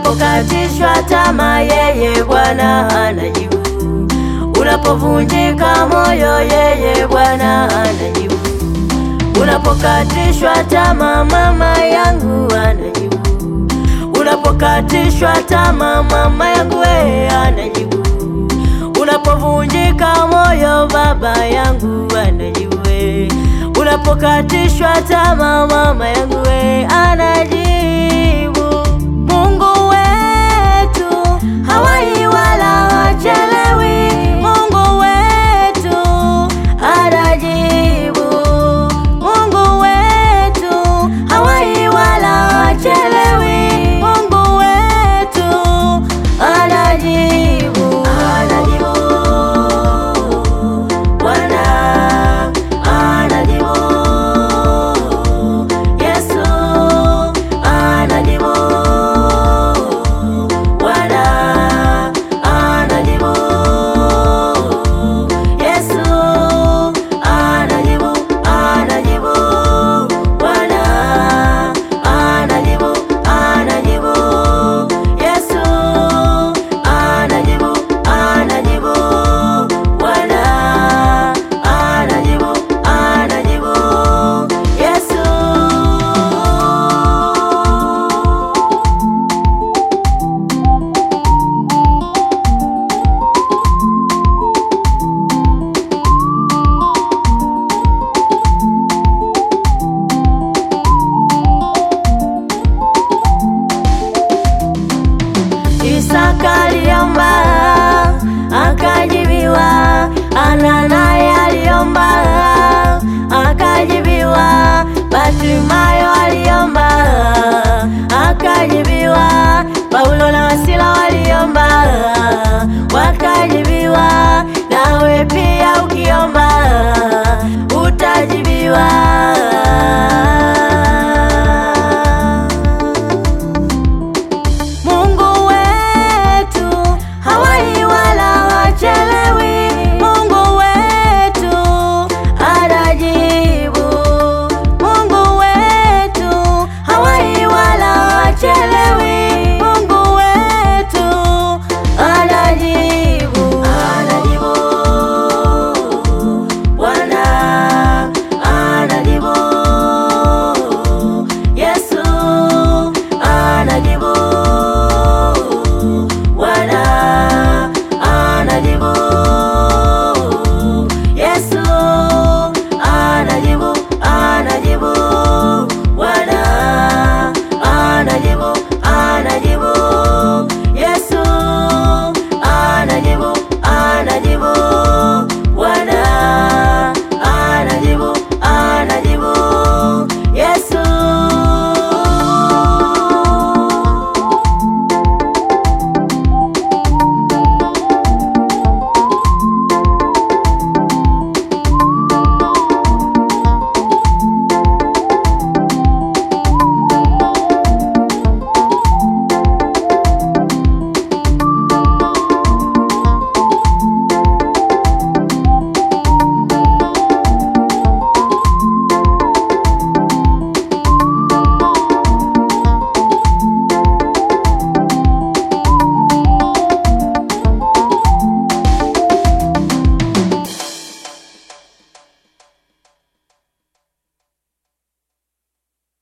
Unapokatishwa tamaa, yeye Bwana anajibu. Unapovunjika moyo, yeye Bwana anajibu. Unapokatishwa tamaa, mama yangu anajibu. Unapokatishwa tamaa, mama yangu we anajibu. Unapovunjika moyo, baba yangu anajibu. we. Unapokatishwa tamaa, mama yangu we anajibu. Mungu wetu hawai wala hachelewi. Mungu wetu anajibu. Mungu wetu hawai wala hachelewi. Mungu wetu anajibu. Anajibu. Bwana anajibu. Yesu anajibu. Bwana anajibu. Yesu anajibu, anajibu. Bwana anajibu, anajibu. Yesu anajibu, anajibu. Bwana anajibu, anajibu. Yesu Isaka aliomba akajibiwa, Ana naye aliomba akajibiwa, Bartimayo aliomba